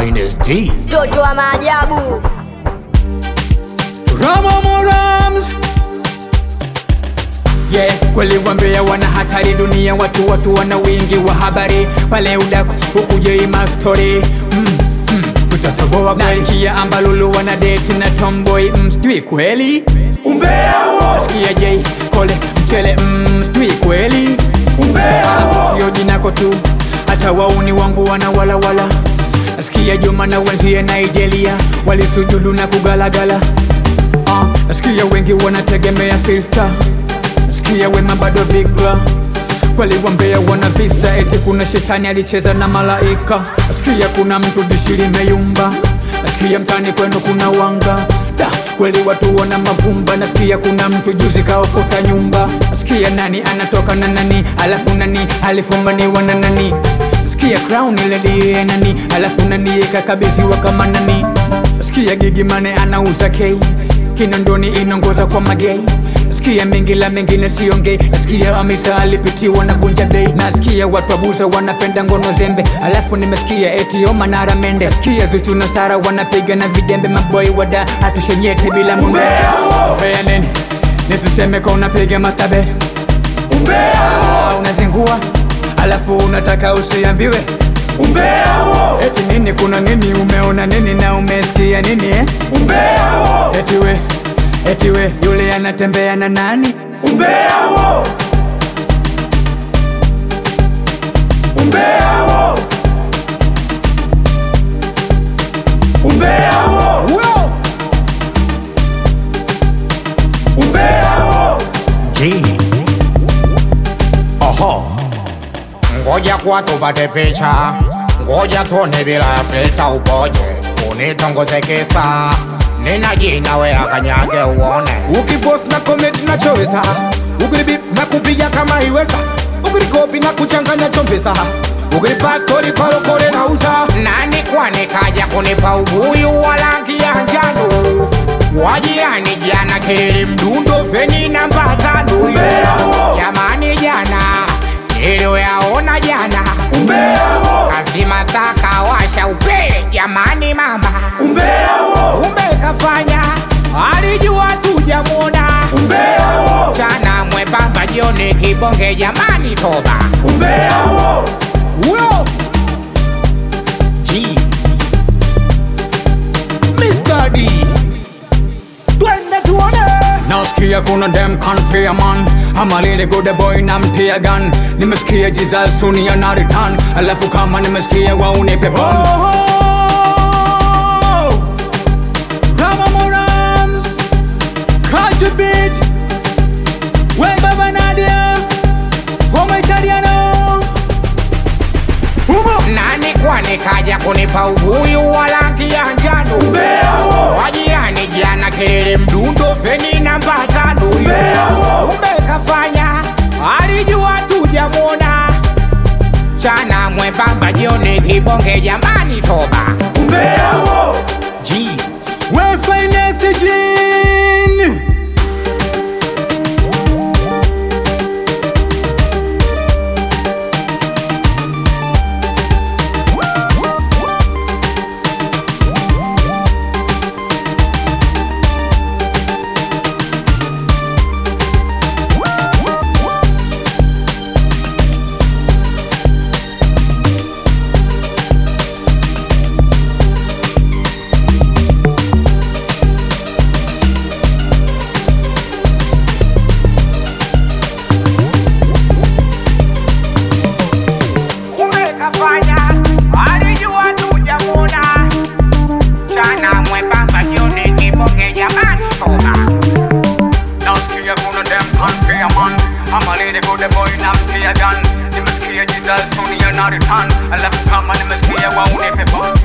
finest tea. Mtoto wa maajabu. Ramamorams Yeah, kweli wambea wana hatari dunia, watu watu wana wingi wa habari pale udaku ukuje ima story mm, mm, tutatoboa kweli. Nasikia ambalulu wana date na tomboy mm, sijui kweli umbea huo. Nasikia J Kole mchele mm, sijui kweli umbea Alafu sio jinako tu, hata wauni wangu wana walawala. Nasikia Juma na wenzie Nigeria walisujudu na kugalagala Ah, nasikia wengi wanategemea filter, nasikia wema bado bigla kweli wambea wana visa, eti kuna shetani alicheza na malaika. Nasikia kuna mtu dishi limeyumba, nasikia mtani kwenu kuna wanga da kweli watu wana mavumba. Nasikia kuna mtu juzi kaokota nyumba, nasikia nani anatoka na nani, alafu nani alifumbaniwa na nani Sikia crown ile die nani alafu nani kakabidhiwa kama nani Sikia gigi mane anauza kei Kinondoni inongoza kwa magei Nasikia mengi la mengine siongei Nasikia Hamisa alipitiwa na vunja bei Nasikia watu abuza wanapenda ngono zembe Alafu nimesikia eti Oma na Ramende Nasikia Zuchu na Sara wanapiga na vidembe Maboy wada hatushenyete bila mumbea Umbea nini? Nisiseme kwa unapiga mastabe Umbea Unazingua alafu unataka usiambiwe umbea huo. Eti nini, kuna nini, umeona nini na umesikia nini eh? umbea huo. Eti we, eti we, yule anatembea na nani? umbea huo. umbea huo. umbea huo. umbea huo. G. Aha. Ngoja kwa tupate picha, ngoja tuone bila filta upoje, unitongoze kisa nina jina we akanyage uone. ukipost na comment nachoweza ukilibip na kupiga kama iweza ukilikopi na kuchanganya chombeza ukilipa stori kolokole na uza Nani kwani kaja kunipa ubuyu wa rangi ya njano? Wajirani jana kelele mdundo feni namba tano. Jamani jana niliyoyaona jana kazima taka washa upele jamani mama umbe kafanya alijua tujamwona chana mwembamba jioni kibonge jamani toba huyo G Mr. D twende tuone Nasikia kuna dem confia man ama lile good boy na mtia gun Nimesikia Jesus sunia na return Alafu kama nimesikia wauni pepon Rama Morams Culture beat We Baba Nadia Former Italiano Umo nani kwani kaja kunipa ubuyu wa rangi ya njano wajirani jana kelele mdundo feni namba tano umbe kafanya alijua tujamwona chana mwembamba jioni kibonge jamani toba G We finest Jean umekafanya alijua tujamwona chana mwembamba jioni kibonge jamani toba Nasikia kuna dem confia man ama lile good boy na mtia gun Nimesikia Jesus sunia na return Alafu kama nimesikia wauni pepon